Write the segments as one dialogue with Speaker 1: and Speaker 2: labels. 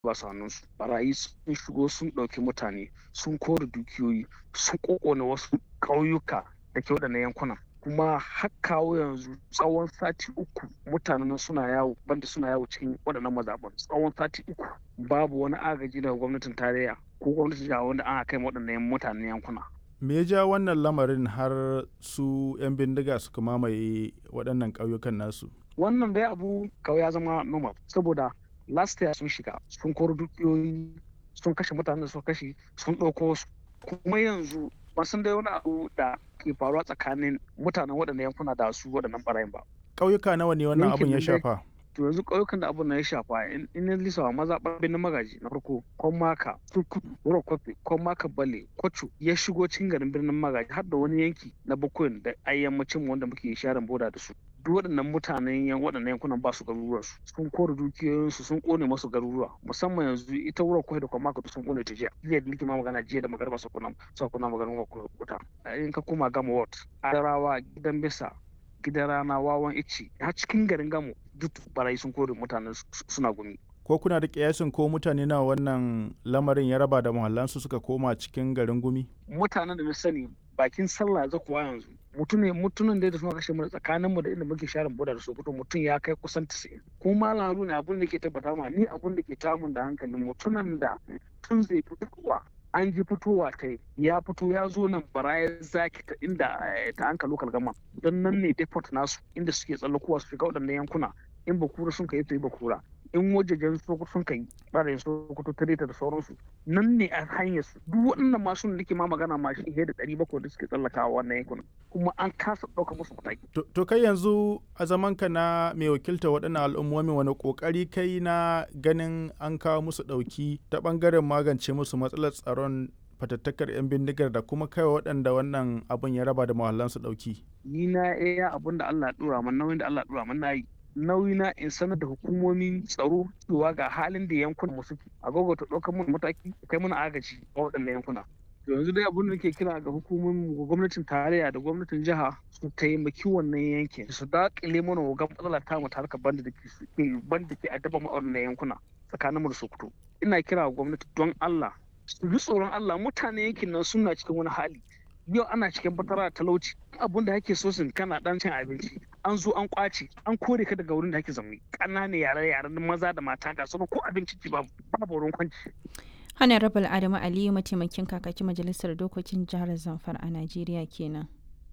Speaker 1: ba su hannunsu barayi sun shigo sun ɗauki mutane sun kore dukiyoyi sun kokona wasu ƙauyuka da ke waɗannan yankunan kuma har kawo yanzu tsawon sati uku mutanen suna yawo banda suna yawo cikin waɗannan mazaɓan tsawon sati uku babu wani agaji daga gwamnatin tarayya ko gwamnatin jiha wanda an kai waɗannan mutanen yankuna
Speaker 2: me ya ja wannan lamarin har su 'yan bindiga suka mamaye waɗannan ƙauyukan nasu
Speaker 1: wannan dai abu kawai ya zama normal saboda last year sun shiga sun koro dukiyoyi sun kashe mutanen da suka kashe sun ɗauko su kuma yanzu ba sun dai wani abu da ke faruwa tsakanin mutanen waɗannan yankuna da su waɗannan barayin ba
Speaker 2: ƙauyuka nawa ne wannan abun ya shafa
Speaker 1: to yanzu ƙauyukan da abun na ya shafa in ya lisa maza ɓarbin magaji na farko kwan maka turkutu wuro kwafe kwan maka bale kwacho ya shigo cikin garin birnin magaji har da wani yanki na bakwai da ayyammacin wanda muke sharin boda da su duk waɗannan mutanen yan waɗannan yankunan ba su garuruwar su sun kore dukiyoyinsu sun kone masu garuruwa musamman yanzu ita wurin kwai da kuma maka sun kone ta jiya jiya da nake ma magana jiya da magarba su kuna su kuna magana wuta in ka koma gama ward adarawa gidan bisa gidan rana wawan ici har cikin garin gamo duk barayi sun kore mutanen suna gumi
Speaker 2: ko kuna da kiyasin ko mutane na wannan lamarin ya raba da muhallansu suka koma cikin garin gumi
Speaker 1: mutanen da na sani bakin sallah za kuwa yanzu mutum ne mutumin da suna kashe mu tsakanin mu da inda muke sharin boda da sokoto mutum ya kai kusan 90 kuma lalu ne abun da ke tabbata ma ni abun da ke tamun da hankalin mutumin da tun zai fitowa an ji fitowa ta ya fito ya zo nan baraya zaki ta inda ta hanka lokal gama don nan ne deport nasu inda suke tsallakowa su shiga waɗannan yankuna in bakura sun kai to yi bakura in wajejen sokoto sun kai ɓarayin sokoto ta da sauransu nan ne a hanyar su duk waɗannan masu da nake ma magana ma shi da ɗari bakwai da suke tsallakawa wannan yankunan kuma an kasa ɗauka musu mataki.
Speaker 2: to kai yanzu a zaman ka na mai wakilta waɗannan al'ummomi wani ƙoƙari kai na ganin an kawo musu ɗauki ta ɓangaren magance musu matsalar tsaron fatattakar 'yan bindigar da kuma kai waɗanda wannan abun ya raba da mahallansu ɗauki.
Speaker 1: ni na iya abun da Allah ya ɗora man nauyin da Allah ya ɗora man na yi nauyi na in sanar da hukumomin tsaro cewa ga halin da yankunan mu suke a ta ɗaukar mun mataki kai mun agaji a waɗannan yankuna yanzu dai abin da nake kira ga hukumomin gwamnatin tarayya da gwamnatin jiha su taimaki wannan yankin su daƙile mana wa matsala ta mu harkar banda da ke banda ke addaba mu a wannan yankuna tsakanin mu da Sokoto ina kira ga gwamnati don Allah su ji tsoron Allah mutane yankin nan suna cikin wani hali yau ana cikin fatara talauci abun da ake so sun kana dan cin abinci an zo an kwace an kore ka daga wurin da ake zaune ƙananan yare yaren maza da mata ga sauran ko abinci ci babu babu wurin kwanci
Speaker 3: honorable adamu aliyu mataimakin kakakin majalisar dokokin jihar zamfara a najeriya kenan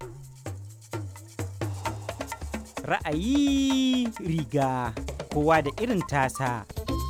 Speaker 4: ra'ayi riga kowa da irin tasa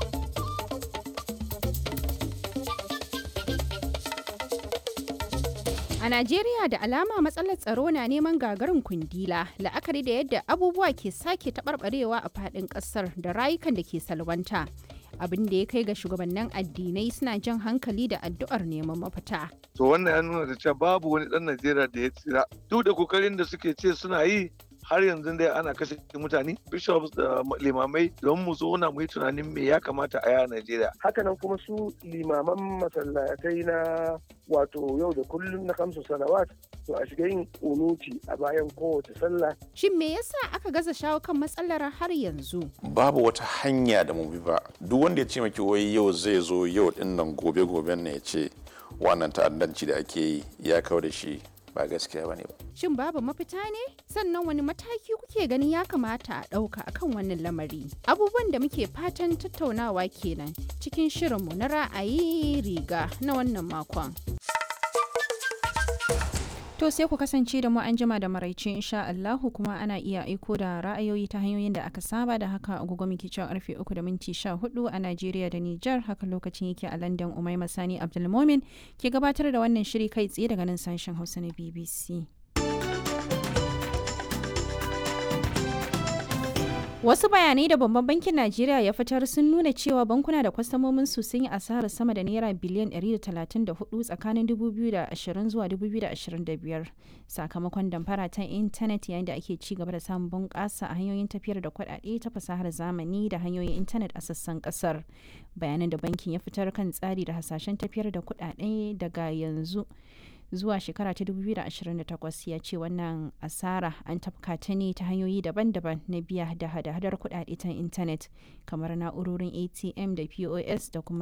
Speaker 3: A Najeriya da alama matsalar tsaro na neman gagarin kundila la'akari da yadda abubuwa ke sake taɓarɓarewa a faɗin ƙasar da rayukan da ke salwanta. Abin da ya kai ga shugabannin addinai suna jan hankali da addu'ar neman mafita.
Speaker 5: To wannan ya nuna da cewa babu wani ɗan Najeriya da ya tsira. Duk da kokarin da suke ce suna yi har yanzu dai ana kashe mutane bishops da limamai don mu zauna mu yi tunanin me ya kamata a yi a Najeriya.
Speaker 6: Hakanan kuma su limaman masallatai na wato yau da kullum na kamsu salawat to a shiga yin unuti a bayan kowace sallah.
Speaker 3: Shin me yasa aka gaza shawo kan matsalar har yanzu?
Speaker 7: Babu wata hanya da mu bi ba. Duk wanda ya ce maki wai yau zai zo yau din nan gobe goben ne ya ce wannan ta'addanci da ake yi ya kawo da shi ba gaskiya bane ba.
Speaker 3: Shin babu mafita ne? Sannan wani mataki kuke ganin ya kamata a ɗauka akan wannan lamari? Abubuwan da muke fatan tattaunawa kenan cikin shirinmu na ra'ayi riga na wannan makon. To sai ku kasance da mu an jima da maraice insha Allahu kuma ana iya aiko da ra'ayoyi ta hanyoyin da aka saba da haka agogo muke cewa karfe 3 da minti 14 a Najeriya da Nijar haka lokacin yake a London Umaima Sani Abdulmomin ke gabatar da wannan shiri kai tsaye daga nan sashen Hausa na BBC. Wasu bayanai da babban bankin Najeriya ya fitar sun nuna cewa bankuna da kwastamomin su sun yi asarar sama da naira biliyan 134 tsakanin 2020 zuwa 2025 sakamakon damfara ta intanet yayin da ake ci gaba da samun bunƙasa a hanyoyin tafiyar da kuɗaɗe ta fasahar zamani da hanyoyin intanet a sassan ƙasar. Bayanan da bankin ya fitar kan tsari da hasashen tafiyar da kuɗaɗe daga yanzu zuwa shekara ta 2028 ya ce wannan asara an tafka ta ne ta hanyoyi daban-daban na biya da hada-hadar kuɗaɗe ta intanet kamar na'urorin atm da pos da kuma